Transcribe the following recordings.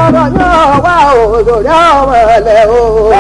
ọ̀rọ̀ yóò wá òdòdó ọmọ ẹ̀lẹ́ o.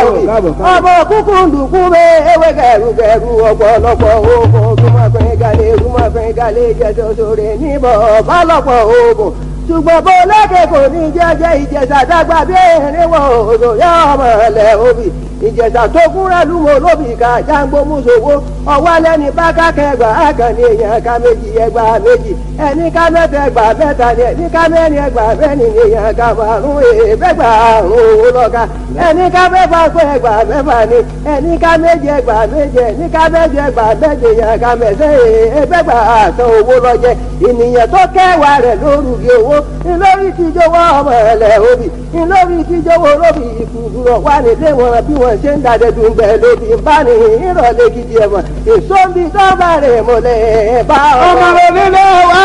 ọmọ kúkú ndùkú bẹ́ ewé gẹ̀rùgẹ̀rù ọ̀pọ̀lọpọ̀ oògùn ojúmọ̀fin galẹ̀ ojúmọ̀fin galẹ̀ jẹ́jọ́ sórí níbọ̀ bálọ̀pọ̀ oògùn ṣùgbọ́n bó lókè kò ní jẹ́jẹ́ ìjẹ̀sà dàgbà bí erinwó òdòdó ọmọ ẹ̀lẹ́ obì ìjẹ̀sà tó kúnra lúmọ lóbì ká jágbó mùsòwò ọwọ́ lẹ́ni bá kákẹ́gbà àkànní èèyàn ká méjì ẹgbà méjì ẹni ká mẹ́ta ẹgbà mẹ́ta ni ẹni ká mẹ́rin ẹgbà mẹ́rin ni èèyàn ká márùn èèbẹ́gbà àrùn owó lọ́ka ẹni ká mẹ́fà pé ẹgbà mẹ́fà ni ẹni ká méje ẹgbà méje ẹni ká méje ẹgbà méje èèyàn ká mẹ́sẹ̀ èèbẹ́gbà àtàn owó lọ́jẹ́ ènìyàn tó kẹwàá rẹ̀ lórúkẹ owó ńlórí tíjọwọ́ ọmọ ẹ̀lẹ́ obì ńlórí tíjọwọ́ lóbì ìkùkùrọ̀ wà nílé wọn bí wọ́n ṣe ń dàdẹ́dùn bẹ́ẹ̀ lóbi ń bá ní ìrọ̀lẹ́ gidi ẹ̀wọ̀n èso ń bi dọ́gba rẹ̀ mọ́lẹ̀ bá ọmọ onílé wa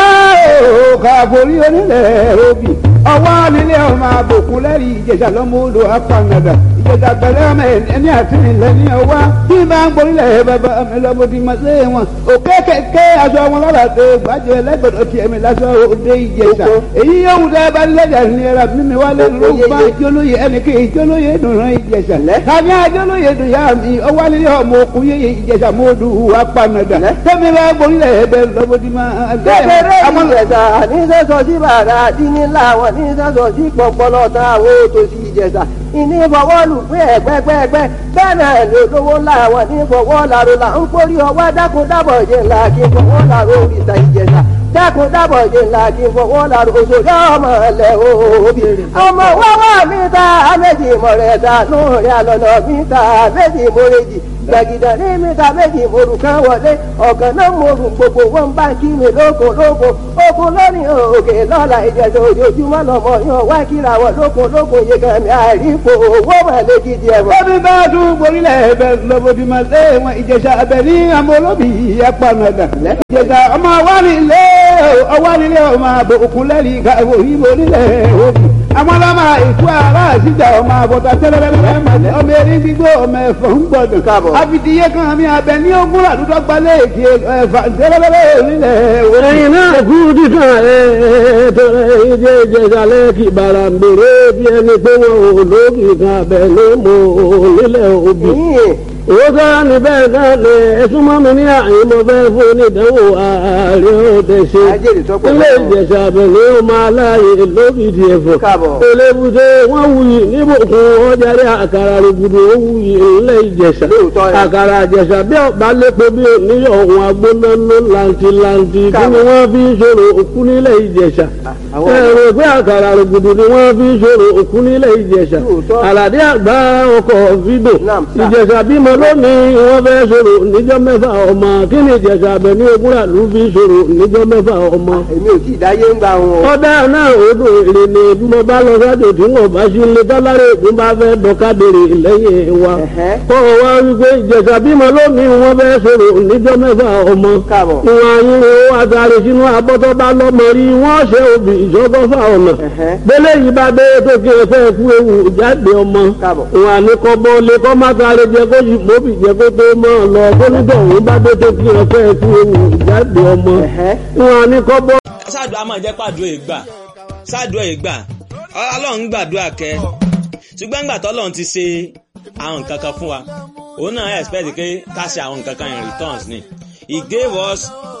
ò kàbórí onílé obì ọwọ́ nílé ọmọ àbòkù lẹ́rìí ìjẹ̀jà lọ́mọ odò apanadà ìjẹ̀jà pẹ̀lẹ́ ọmọ ẹni àti ilẹ̀ ní ọwá bí bá ń gborílẹ̀ bàbá mi lọ́mọ ti máa ṣe wọn òkè kẹ̀kẹ́ aṣọ wọn lọ́la tó gbàjẹ́ lẹ́gbẹ̀dọ̀ tiẹ̀ mi lásán òde ìjẹ̀jà èyí yóò wù dẹ́ bá lẹ́jà ní ẹ̀rọ mímí wá lé ló bá jólóye ẹnì kí jólóye dùnrán ìjẹ̀jà tàbí àjólóye dùn yá mi ọwọ́ nílé ọmọ òkun yé ìjẹ̀jà mọ́ọ́dù apanadà tẹ́mi bá gborílẹ̀ ẹ̀bẹ̀ lọ́mọ ti máa kékeré ìjẹ̀sà ní sẹ́sọ̀ sí bàrà dínní láwọn ní sẹ́sọ̀ sí pọ̀pọ̀lọ̀ tán àwọn òtòṣì ìjẹ̀sà ìní fọwọ́lù pé ẹ̀gbẹ́gbẹ́gbẹ́ bẹ́ẹ̀ náà lè lówó láwọn ní fọwọ́ làrò là ń kórí ọwọ́ dákun dábọ̀ jẹ́ ńlá kí fọwọ́ làrò òrìṣà ìjẹ̀sà dákun dábọ̀ jẹ́ ńlá kí fọwọ́ làrò òṣòyà ọmọ ẹ̀lẹ́ òbí ọmọ wọ́wọ́ mi ta méjì mọ̀rẹ́ta nù rẹ̀ àlọ́nà mi ta méjì mọ̀rẹ́jì gbàgìdà ní mẹ́ta méjì morù kan wọlé ọ̀gàn náà morù gbogbo wọn bá kí mi lóko lóko oko lónìí òkè lọ́la ìjẹ̀dọ̀ ojoojúmọ́ lọ́mọ yan wá kíra wọ lóko lóko yegami àìrípo owó mọ̀lẹ́ gidi ẹ̀wọ̀n. Bọ́bí bá tún gborílẹ̀ ẹ̀bẹ̀ lọ́bọ̀dì máa lé wọn ìjẹ̀sà ẹ̀bẹ̀ ní àmọ́ olóbì apanadà. Ìjẹ̀sà ọmọ wa nílé ọwọ́ nílé ọmọ àbò òkun lẹ́rìí ká òyìnbó nílẹ̀ òbí. Àwọn ọlọ́mọ ìkú ara àṣìjà ọmọ àbọ̀tà tẹ́lẹ̀lẹ́lẹ́ ọmọ erin gbígbó ọmọ ẹ̀fọ́ ń gbọdọ̀. Káàbọ̀. Àfìdíyé kan mi abẹ ní ogún àdúgbò gbalẹ̀ èkì ẹ̀fà tẹ́lẹ̀lẹ́lẹ́ nílẹ̀ òbí. ẹ̀yin náà kú dídán ẹ̀ tọrẹ ìjẹ́ ìjẹsàlẹ̀ kì bàrà ń bèrè bí ẹni pé wọn ò lókì kan abẹ ló mọ nílẹ̀ òbí. owó sára ní bẹ́ẹ̀ náà lè ẹ̀sùn mọ́ mi ní àyè mo fẹ́ fún onídàáwò ààrẹ òde ṣe. Ajẹ́rìí sọ́pọ̀ ilé náà. ìjẹsà abẹ ní ó máa láàyè lókìtì ẹ̀fọ́. Káàbọ̀. elébùté wọ́n wuyì níbùkún ọjàre àkàrà rògbòdò ó wuyì ilé ìjẹsà. Lóòótọ́ ẹ̀. àkàrà ìjẹsà bí ọ̀bá lépo bí oníyọ̀ ọ̀hún agbónáná làǹtìlàǹtì kí ni Káàbọ̀. wọ́n fi ń ṣòro òkú nílẹ̀ ìjẹsà. àwọn ẹ̀rọ pé àkàrà rògbòdò ni wọ́n fi ń ṣòro òkú nílẹ̀ ìjẹsà. Lóòótọ́. àlàdé àgbà ọkọ̀ fídò. Naam, sir. ìjẹsà bímọ lónìí wọ́n fẹ́ ṣòro níjọ́ mẹ́fà ọmọ kí ni ìjẹsà abẹ ní ogúnrà ló fi ṣòro níjọ́ mẹ́fà ọmọ èmi ò tí ì dáyé ń gba wọn o. ọdẹ náà odò èrè ni bí mo bá lọ sájò tí wọn bá sí ilé dọ́lárì ògùn bá fẹ́ dọ́kadèrè lẹ́yìn wa. Ẹ̀hẹ́. kọ́ ọ wá wípé ìjẹ̀sà bímọ lónìí wọn fẹ́ sọ̀rọ̀ níjọ́ mẹ́fà ọmọ. Káàbọ̀. ìwọ̀n ayínwó àtàrí sínú abọ́tọ́ bá lọ́mọ rí wọ́n ṣe òbí ìṣọ́gọ́fà ọ̀nà. Ẹ̀hẹ́. bẹ́lẹ̀ yìí bá dé tó kí ẹ fẹ́ kú ewu jáde ọmọ. Káàbọ̀. ìwọ̀n àníkọ́bọ̀ lè kọ́ má sáré jẹ kó yìí mọ́bì jẹ kó tó mọ́ ọ lọ kó nígbà òun bá dé tó kí ẹ fẹ́ kú ewu jáde ọmọ. Ẹ̀hẹ́. ìwọ̀n àníkọ́bọ̀ sáàdùn a máa jẹ́ pàdùn ìgbà sáàdùn ìgbà ọlọ́run ń gbàdúrà kẹ ṣùgbọ́n ìgbà tọ́lọ́run ti ṣe àwọn nǹkan kan fún wa òun náà expect pé ká ṣe àwọn nǹkan kan in returns ni he gave us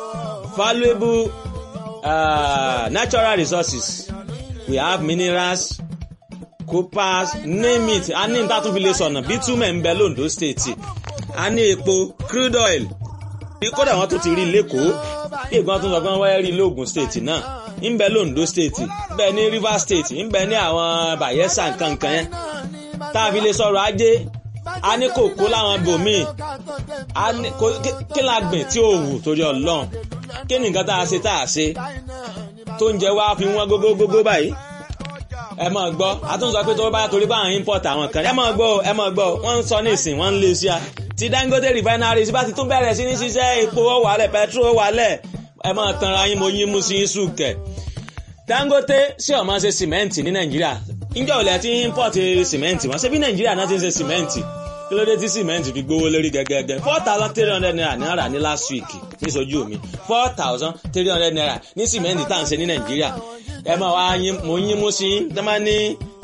valuable uh, natural resources we have minerals coppers name it a ní níta tún fi lè sọ̀nà bitumen ń bẹ londo state a ní epo crude oil kódà wọn tún ti rí lẹ́kọ̀ọ́ bí ìgbọ́n tún sọ pé wọ́n wáyé rí lóògùn state náà ń bẹ londo state ń bẹ ní rivers state ń bẹ ní àwọn bayelsa nkankan yẹn tá a fi lè sọ̀rọ̀ ajé a ní kòkó láwọn ibòmíì a ní kò- kí- kí la gbìn tí ò wù torí ọlọ́run kí ni nǹkan tá a ṣe tá a ṣe tó ń jẹ wá fi wọ́n gógógógó báyìí ẹ máa gbọ́ àtúnṣe pé tó bá torí bá àwọn import àwọn kan ẹ máa gbọ́ o, ẹ máa gbọ́ o. wọ́n ń sọ ní ìsìn wọ́n ń lé sí a ti Dangote refinery bá ti tún bẹ̀rẹ̀ sí ní ṣiṣẹ́ epo ó wálẹ̀ petrol ó wálẹ̀ ẹ máa tanra yín mo yín mú sí yín sùkẹ̀ Dangote ṣé ó máa ṣe sìmẹ́ǹtì ní Nàìjíríà ǹjẹ́ ò lẹ́ ti import sìmẹ́ǹtì wọ́n ṣe bí Nàìjíríà náà ti ń ṣe sìmẹ́ǹtì kí ló dé tí sìmẹ́ǹtì fi gbówó lórí gẹ́gẹ́gẹ́ four thousand three hundred naira ní ara ní last week níṣojú mi four thousand three hundred naira ní sìmẹ́ǹtì tá à ń ṣe ní Nàìjíríà ẹ máa wá yín mo yín mú sí yín tẹ́ máa ní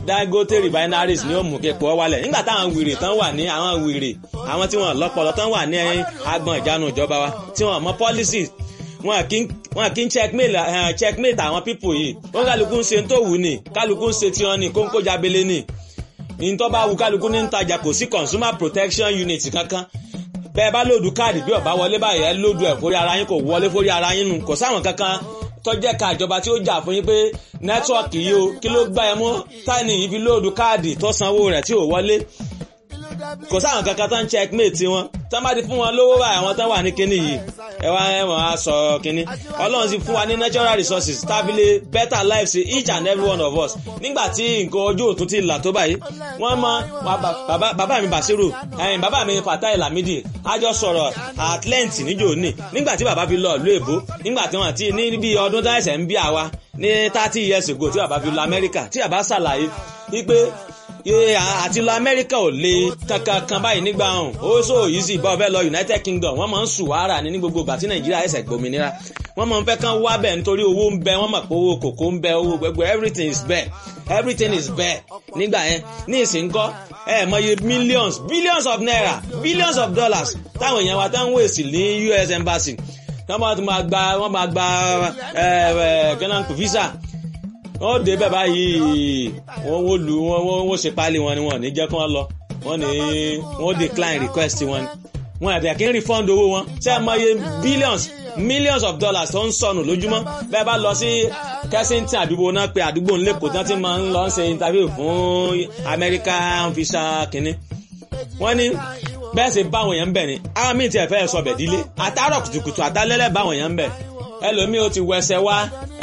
Dangote refineries ni ó mú kí epo wálẹ̀ nígbà táwọn wèrè tán wà ní àwọn wèrè àwọn tí wọ́n lọ́pọlọ tán wà ní agbọn ìjánu ìjọba wa tí wọ́n mọ policies wọn kì wọn kì í checkmate uh, checkmate àwọn people yìí wọn kálukú ń ṣe tó wù ní kálukú ń ṣe tiwọn ní kóńkó jábélé ní ìtọ́ bá wù kálukú ní ń tajà kò sí consumer protection unit kankan bẹ́ẹ̀ bá lòdù káàdì bí ọ̀bá wọlé báyìí ẹ lòdù ẹ̀ fórí ara yín kò wọlé fórí ara yín nù kò sáwọn kankan tọ́jẹ́ ká ìjọba tí ó jà fún yín pé nẹ́tíwọ̀kì yìí o kí ló gbá ẹ mú táìní yìí fi lòdù káàdì tó sanwó rẹ̀ tí ò wọlé kò sáwọn kankan tó ń checkmate wọn tán bá ti fún wọn lówó báyìí àwọn tán wà ní kinní yìí ẹ wá ẹ wọ́n á sọ kinní ọlọ́run ti fún wa ní natural resources tábìlì better life sí each and every one of us nígbà tí nǹkan ojú òtún ti là tó báyìí wọ́n mọ bàbá mi Basiru ẹ̀yìn bàbá mi Fatai Lamidi a jọ sọ̀rọ̀ at length níjò ní nígbà tí bàbá fi lọ ìlú èbó nígbà tí wọ́n ti ní bí ọdún tó ẹ̀sẹ̀ ń bí àwa ní thirty years ago tí bàbá fi lọ Amẹ́ríkà tí bàbá ṣàlàyé wípé àti lọ amẹ́ríkà ò le kankan kan báyìí nígbà ọ̀hún ó sọ yìí sì bá ọbẹ̀ lọ united kingdom wọ́n máa ń sùn wàrà ní ní gbogbo ìgbà tí nàìjíríà ẹ̀sẹ̀ gbòmìnira wọ́n máa ń fẹ́ kán wá bẹ̀ nítorí owó ń bẹ wọ́n mọ̀ pé owó kòkó ń bẹ owó gbogbo everything is bẹ́ẹ̀ everything is bẹ́ẹ̀ nígbà yẹn ní ìsìnkọ́ ẹ mọye millions billions of naira billions of dollars táwọn èèyàn wa tán ń wèsì ní US embassy wọ́n máa gba wọ́n máa gba ghana visa wọ́n dé bẹ́ẹ̀ báyìí wọ́n wó lu wọ́n wọ́n ṣe páálí wọn ni wọ́n ní jẹ́ kí wọ́n lọ wọ́n ní wọ́n decline request wọn wọn àti àkíní refund owó wọn ṣé ẹ mọye billions millions of dollars tó ń sọnù lójúmọ́ bẹ́ẹ̀ bá lọ sí Kensington àdúgbò náà pé àdúgbò ńlẹ́kọ̀ọ́ tí wọ́n ti máa ń lọ ṣe interview fún American visa kínní wọ́n ní bẹ́ẹ̀ sì báwọn èèyàn ń bẹ̀ ni àwọn míì tiẹ̀ fẹ́ sọ bẹ̀ dílé àtàrọ̀ kùtùkùtù àtàlẹ́lẹ̀ báwọn èèyàn ń bẹ̀ ẹlòmíì ó ti wẹsẹ̀ wá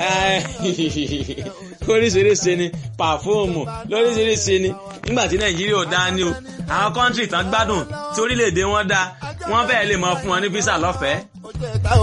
oríṣiríṣi ni pàfóòmù lóríṣiríṣi ni nígbà tí nàìjíríà ò dá ní o àwọn kọ́ńtì tán gbádùn tí orílẹ̀-èdè wọn dá wọ́n fẹ́ẹ́ lè mọ fún wọn ní físà lọ́fẹ̀ẹ́